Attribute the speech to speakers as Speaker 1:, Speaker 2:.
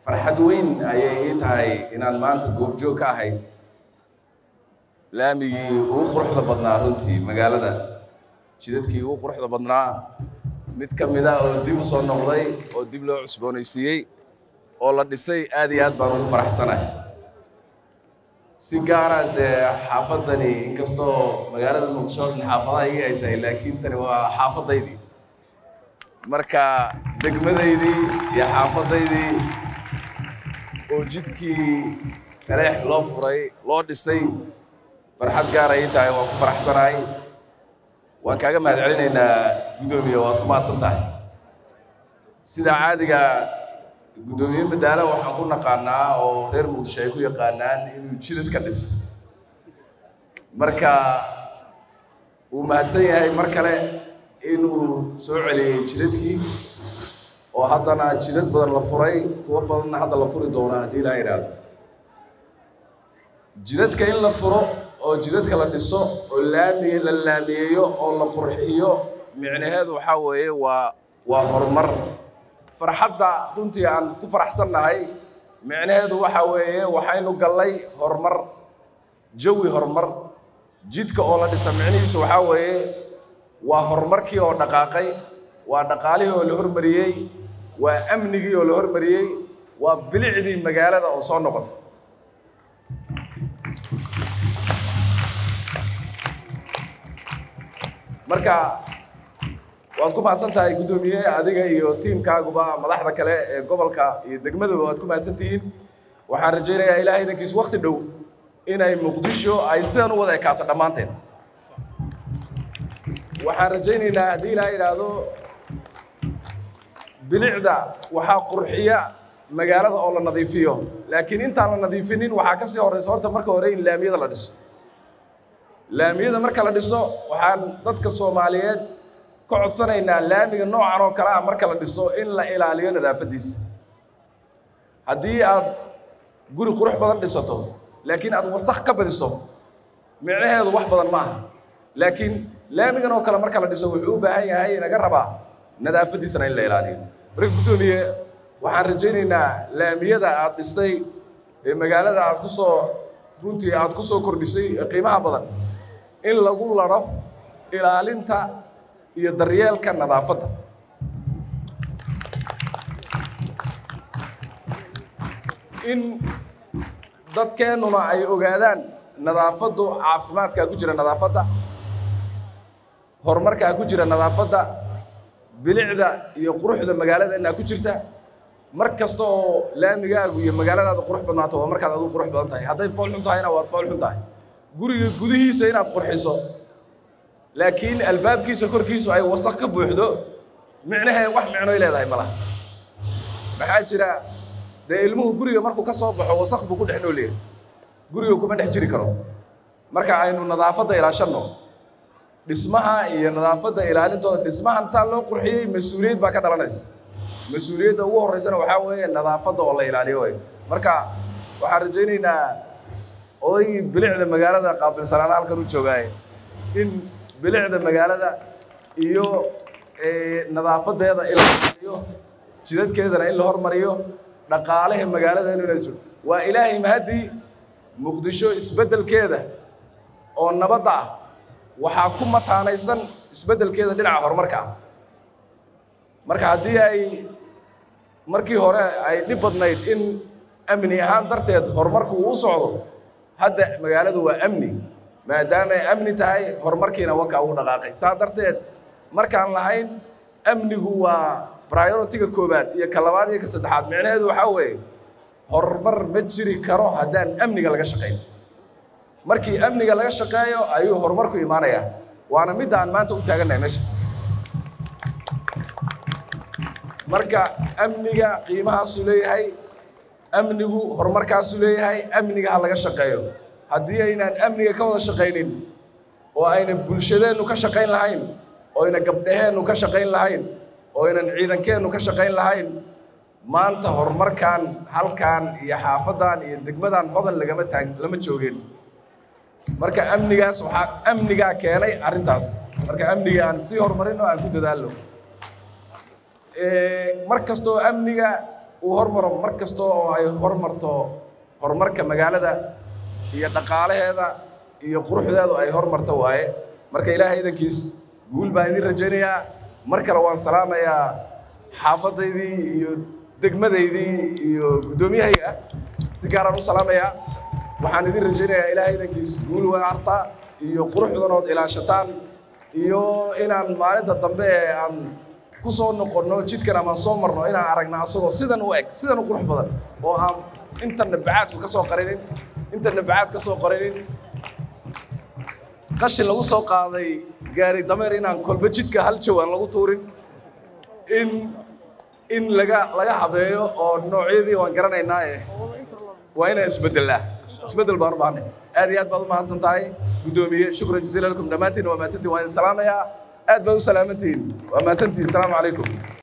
Speaker 1: farxad weyn ayay ii tahay inaan maanta goobjoog ka ahay laamigii ugu quruxda badnaa runtii magaalada jidadkii ugu quruxda badnaa mid ka mid ah oo dib u soo noqday oo dib loo cusboonaysiiyey oo la dhisay aad iyo aad baan ugu faraxsanahay si gaara dee xaafaddani inkastoo magaalada muqdisho oo dhan xaafadaha igi ay tahay laakiin tani waa xaafaddaydii marka degmadaydii iyo xaafaddaydii oo jidkii taleex loo furay loo dhisay farxad gaar ay tahay waan ku faraxsanahay waan kaaga mahad celinaynaa guddoomiye waad ku mahadsan tahay sida caadiga guddoomiye madaala waxaan ku naqaanaa oo reer muqdisho ay ku yaqaanaan inuu jidad ka dhiso marka wuu mahadsan yahay mar kale inuu soo celiyey jidadkii oo haddana jidad badan la furay kuwo badanna hadda la furi doono haddii ilaa idhaahdo jidadka in la furo oo jidadka la dhiso oo laami la laamiyeeyo oo la qurxiyo micnaheedu waxaa weeye waa waa horumar farxadda runtii aan ku faraxsannahay micnaheedu waxaa weeye waxaynu gallay horumar jawi horumar jidka oo la dhisa micnihiisu waxaa weeye waa horumarkii oo dhaqaaqay waa dhaqaalihii oo la hormariyey waa amnigii oo la hormariyey waa bilicdii magaalada oo soo noqotay marka waad ku mahadsan tahay guddoomiye adiga iyo tiimkaaguba madaxda kale ee gobolka iyo degmadaba waad ku mahadsan tihiin waxaan rajaynayaa ilaahay idankiisu wakti dhow inay muqdisho ay sidan u wada ekaato dhammaanteed waxaan rajaynaynaa haddii ilaa idhaahdo bilicda waxaa qurxiya magaalada oo la nadiifiyo laakiin intaan la nadiifinin waxaa ka sii horeysa horta marka hore in laamiyada la dhiso laamiyada marka la dhiso waxaan dadka soomaaliyeed ka codsanaynaa laamiga noocan oo kale ah marka la dhiso in la ilaaliyo nadaafaddiisa haddii aad guri qurux badan dhisato laakiin aad wasakh ka badiso micnaheedu wax badan ma aha laakiin laamigan oo kale marka la dhiso wuxuu u baahan yahay inaga rabaa nadaafaddiisana in la ilaaliyo marka guddoomiye waxaan rajaynaynaa laamiyada aad dhistay ee magaalada aad ku soo runtii aad ku soo kordhisay ee qiimaha badan in lagu ladho ilaalinta iyo daryeelka nadaafadda in dadkeennuna ay ogaadaan nadaafaddu caafimaadkaa ku jira nadaafadda horumarkaa ku jira nadaafadda bilicda iyo quruxda magaaladeenna ku jirta mar kasta oo laamigaagu iyo magaaladaada qurux badnaato waa markaad adigu qurux badan tahay hadday fool xun tahayna waad fool xun tahay guriga gudihiisa inaad qurxiso laakiin albaabkiisa korkiisu ay wasaq ka buuxdo micnahee wax micnoy leedahay ma laha maxaa jira dee ilmuhu guriga markuu ka soo baxo wasaq buu ku dhex nooleeyahay guriga kuma dhex jiri karo marka aynu nadaafadda ilaashanno dhismaha iyo nadaafadda ilaalintooda dhismahan saa loo qurxiyey mas-uuliyad baa ka dhalanaysa mas-uuliyadda ugu horreysana waxaa weeye nadaafadda oo la ilaaliyo way marka waxaan rajaynaynaa odaygii bilicda magaalada qaabilsanaana halkan u joogaaye in bilicda magaalada iyo nadaafadeeda in la hormariyo jidadkeedana in la hormariyo dhaqaalaha magaalada in la waa ilaahay mahadii muqdisho isbeddelkeeda oo nabadda ah waxaa ku mataanaysan isbeddelkeeda dhinaca horumarka ah marka haddii ay markii hore ay dhib badnayd in amni ahaan darteed horumarku uu u socdo hadda magaaladu waa amni maadaama ay amni tahay horumarkiina wakaa uu dhaqaaqay saa darteed markaan lahayn amnigu waa prioritiga koobaad iyo ka labaad iyo ka saddexaad micnaheedu waxaa weeye horumar ma jiri karo haddaan amniga laga shaqayn markii amniga laga shaqeeyo ayuu horumarku imaanayaa waana midda aan maanta u taagannahay meesha marka amniga qiimahaasuu leeyahay amnigu horumarkaasuu leeyahay amniga ha laga shaqeeyo haddii aynaan amniga ka wada shaqaynin oo aynan bulshadeennu ka shaqayn lahayn oo ayna gabdhaheennu ka shaqayn lahayn oo aynan ciidankeennu ka shaqayn lahayn maanta horumarkan halkan iyo xaafaddan iyo degmadan hodan lagama taag lama joogeen marka amnigaas waxaa amnigaa keenay arrintaas marka amniga aan sii horumarin oo aan ku dadaalno mar kastoo amniga uu hormaro mar kasta oo ay hormarto horumarka magaalada iyo dhaqaalaheeda iyo quruxdeedu ay hormarto waaye marka ilaahay idankiis guul baan idin rajaynayaa mar kale waan salaamayaa xaafadaydii iyo degmadaydii iyo guddoomiyahayga si gaaraan u salaamayaa waxaan idin rajaynayaa ilaahay idankiis guul waarta iyo quruxdanood ilaashataan iyo inaan maalinta dambe ee aan ku soo noqonno jidkan amaan soo marno inaan aragna asagoo sidan u eg sidan u qurux badan oo aan intana bacaadku ka soo qarinin intana bacaad ka soo qarinin qashin lagu soo qaaday gaari dameer inaan kolba jidka hal jaw aan lagu tuurin in in laga laga habeeyo oo noocyadii waan garanaynaa eh waa inaan isbedelaa isbedel baan u baahnay aad iyo aad baad u mahadsan tahay guddoomiye shukran jaziila lakum dhammaantiin waa mahadsantiin waan idin salaamayaa aad baad u salaamantihiin waa mahadsantihiin asalaamu calaykum